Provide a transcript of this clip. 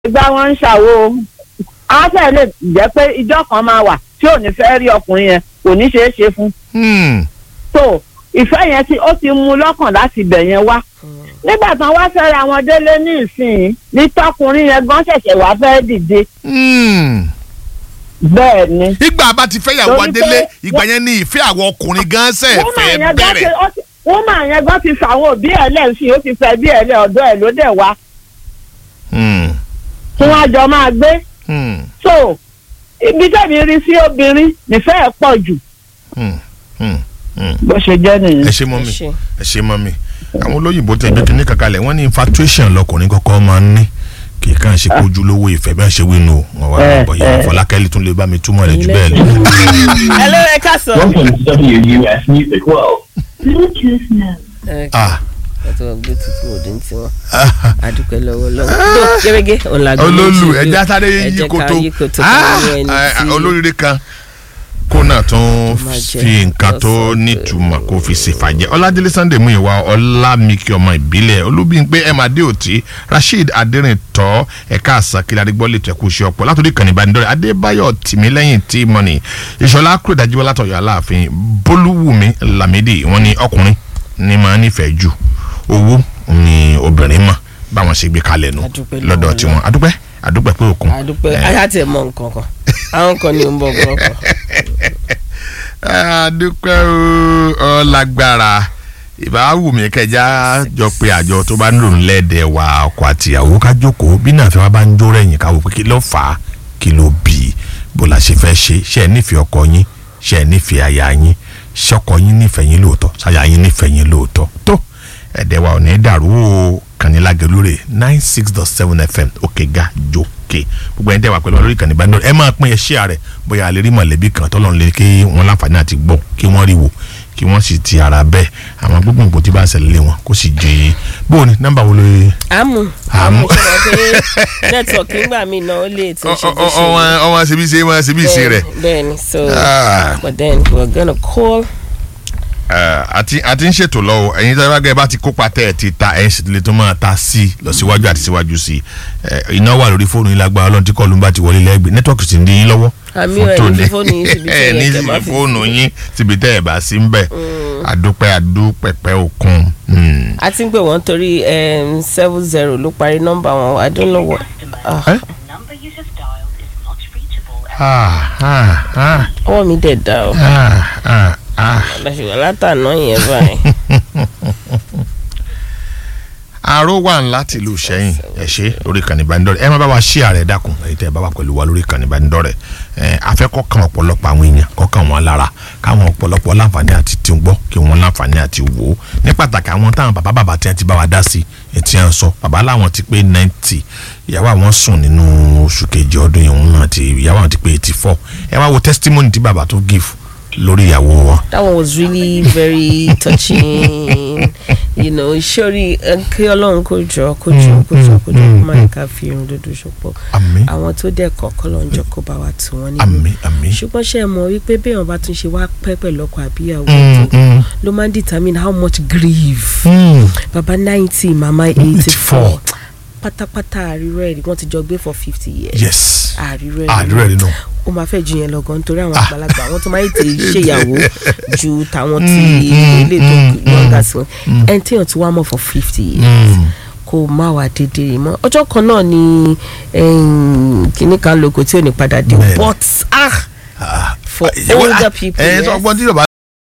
gbá wọn ń ṣàwo á fẹ́ lè jẹ́ pé ìjọ kan máa wà tí ò ní fẹ́ rí ọkùnrin yẹn kò ní ṣeé ṣe fún Hmm. so ìfẹ́ yẹn tí ó ti mú lọ́kàn láti bẹ̀ yẹn wá nígbà tán wá fẹ́ra wọn délé ní ìsìn ní tọkùnrin yẹn gan ṣẹ̀ṣẹ̀ wá fẹ́ dìde Hmm. bẹ́ẹ̀ ni. ìgbà bá ti fẹ́ yàwó Torí pé adélé ìgbà yẹn ni ìfẹ́ àwọn ọkùnrin gan ṣe wọ́n máa fẹ́ yẹn gan ti bẹ̀rẹ̀. ó ti- wọ́n máa yẹn gan ti fàwọn òbí ẹ̀ lẹ́sìn ó ti fẹ́ bí ẹ̀ lẹ́ ọ̀dọ́ ẹ̀ ló dẹ̀ wá Hmm. tí wọ́n á jọ máa gbé Hmm. so ibi tẹ̀mí rí sí obìnrin nífẹ̀ẹ́ ẹ̀ pọ̀ jù Hmm. Hmm. Hmm. bó ṣe jẹ́ nìyẹn. ẹ ṣe mọ́ mi Ẹ ṣé. ẹ ṣe mọ́ mi àwọn olóyìnbó tẹ̀ gbé kínní kankan lẹ̀ wọ́n ní infatuation lọkùnrin kọ́kọ́ máa ń ní kì í kàn ṣe kojú lówó ìfẹ́ bẹ́ẹ̀ ṣe wínú wọn wá Eh, bọ̀ yẹn eh. fọlákẹ́lì tún lè bá mi túmọ̀ rẹ̀ jù Ilé bẹ́ẹ̀ lọ. ẹ ló ẹ ká sọ. Welcome to WUS Music World. Bluetooth mode. Ah. ẹtù wọn gbé tuntun òde ní tiwọn adúpẹ́ lọ́wọ́ lọ́wọ́ tó gẹ́gẹ́ ọ̀làgbọ́n olólù ẹja sáré yí koto yí koto Ah, pẹ̀lú ẹni eh, tí olóríire kan kó náà tún máa jẹ fi nǹkan tó lọ́sàn-án. nítumọ̀ kó fi ṣèfàjẹ́ ọládélé sunday múyìnwá ọlámìkí ọmọ ìbílẹ̀ olúbíńpé ẹ̀mádé òtí rasheed adérìntọ́ ẹ̀ka àsàkìlẹ̀ adigbọ́ lè tẹ̀kú iṣẹ́ ọ̀pọ̀ látòdì kànnì ìbánidọ́rẹ̀ adébáyọ̀ tìmílẹ́yìn tí mọ́nì ìṣọ̀lá kúrò dájúbọ́ látọ̀yọ̀ aláàfin bólúwùmí lámídì wọ́n ní ọkùnrin ní máa nífẹ̀ẹ́ jù owó ni obìnrin mọ̀ báwọn ṣe gbé kalẹ̀ nù Adúpẹ́ lọ́wọ́ lọ́dọ̀ tiwọn adúpẹ́ adúpẹ́ pé òkun adúpẹ́ Eh, ayá tẹ̀ mọ nǹkan kan àwọn kan ní ń bọ̀ gbọ́ kan. adúpẹ́ o ọlágbára ìbáwù mi kẹjá jọ pé àjọ tó bá ń lò lẹ́ẹ̀dẹ̀ wa ọkọ àtìyàwó ká jókòó bí náà fẹ́ wá bá ń jó rẹ̀yìn ká wò pé kí ló fà á kí ló bì í bó la ṣe fẹ́ ṣe ṣe é nífẹ̀ẹ́ ọkọ yín ṣe é nífẹ̀ẹ́ aya yín ṣọkọ yín nífẹ̀ẹ́ yín lóòótọ́ ṣáya yín nífẹ̀ẹ́ yín lóòótọ́ tó ẹ̀dẹ̀ wa ò ní dàrú o kànnílágẹ̀ lórí nine six dot seven fm òkè ga jókè gbogbo ẹni tẹ́ wà pẹ̀lú wa lórí kànní bá ń dọ̀rọ̀ ẹ máa pín ẹ ṣíà rẹ̀ bóyá a lè rí mọ̀lẹ́bí kan tọ́lọ́run lè kí wọ́n láǹfààní àti gbọ́ kí wọ́n rí wò kí wọ́n sì ti ara bẹ́ẹ̀ àwọn gbogbo nǹkan tí bá ń ṣẹlẹ̀ lé wọn kó sì jẹ́ bóun ni nọ́mbà wo ló yẹ. àmú Àmú. àmú ṣe wọ́n pé nẹ́tíwọ̀kì nígbà míì náà ó lè tún ṣe bó ṣe ọwọ́n ọwọ́n ṣe bí ṣe máa ṣe bí ṣe rẹ̀. bẹ́ẹ̀ni so Ah. but then we're gonna call Eh, àti àti ń ṣètò lọ́wọ́ ẹ̀yin tí wọ́n bá ti kópa tẹ́ ẹ̀ ti ta ẹ̀yin sì lè tó máa ta sí i lọ síwájú àti síwájú sí i Eh, iná wà lórí fóònù yín lágbára ọlọ́run tí kọ́ọ̀lù ń bá ti wọlé lẹ́gbẹ̀ẹ́ nẹ́tíwọ́ọ̀kì sì ń dín yín lọ́wọ́. Àmì fún ẹ̀ ní tòní. fi fóònù yín síbi tí ẹ̀ ó ní yẹ kẹ́ máa síbi fi fóònù yín síbi tẹ́ ẹ̀ bá sí ń bẹ̀ àdúpẹ́ àdúpẹ̀pẹ́ òkun. Hmm. a ti ń pè wọ́n torí seven zero ló parí nọ́mbà wọn i don't know what ah, Eh? number you have dialed is not reachable. Ah, ah, ah, ọwọ́ mi dẹ̀ dá o ah, ah, ah. lọ́sùgbọ́n látàná yẹn báyìí aró wà ńlá tìlú sẹ́yìn ẹ ṣe lórí ìkànnì ìbánidọ́rẹ̀ ẹ má bá wa ṣí ààrẹ dákun èyí tẹ́ ẹ bá wà pẹ̀lú wa lórí ìkànnì ìbánidọ́rẹ̀ ẹ afẹ́kọ́ kan ọ̀pọ̀lọpọ̀ àwọn èèyàn kọ́kàn wọn lára káwọn ọ̀pọ̀lọpọ̀ láǹfààní àti tí ń gbọ́ kí wọ́n láǹfààní àti wò ó ní pàtàkì àwọn táwọn bàbá bàbá tí wọ́n ti bá wa dá sí etí ẹ̀ ń sọ bàbá làwọn ti pé ninety ìyàwó àwọn sùn nínú oṣù kejì ọdún yìí òun náà ti ìyàwó àwọn ti pé eighty four ẹ wá wo testimony tí bàbá tó give lórí ìyàwó wọn that one was really very touching you know sori kí ọlọ́run kó jọ kó jọ kó jọ kó jọ kó má yẹ ká fi irun dúdú ṣọpọ̀ àmín àwọn tó dẹ̀ kọ̀ọ̀kan lọ́n jọ kó bá wa tù wọ́n nínú àmín àmín. ṣùgbọ́n ṣe é mọ̀ wípé béèyàn bá tún ṣe wá pẹ́ pẹ̀lú ọkọ àbíyàwó Mm, tó mm, ló máa ń determine how much grief mm. baba ninety mama eighty 84. four pátápátá àrírọ́ ẹ̀ wọ́n ti jọ gbé for fifty years yes àrírọ́ ẹ̀ àdúrà nínú. ó máa fẹ́ ju yẹn lọ gan nítorí àwọn Ah. àgbàlagbà àwọn tó máa ń tètè ṣèyàwó ju tàwọn tí Mm, ilé tó mm, yọ̀ǹda sí wọn ẹni tí yàn ti wá mọ̀ for fifty years Mm. kó má wà dédé rè mọ́ ọjọ́ kan náà ni kìnnì kan lóko tí ò ní padà dé Bẹ́ẹ̀ni. but ah Ah, for ìyàwó- older ah, people ẹ yes. sọ ọgbọ́n tí yorùbá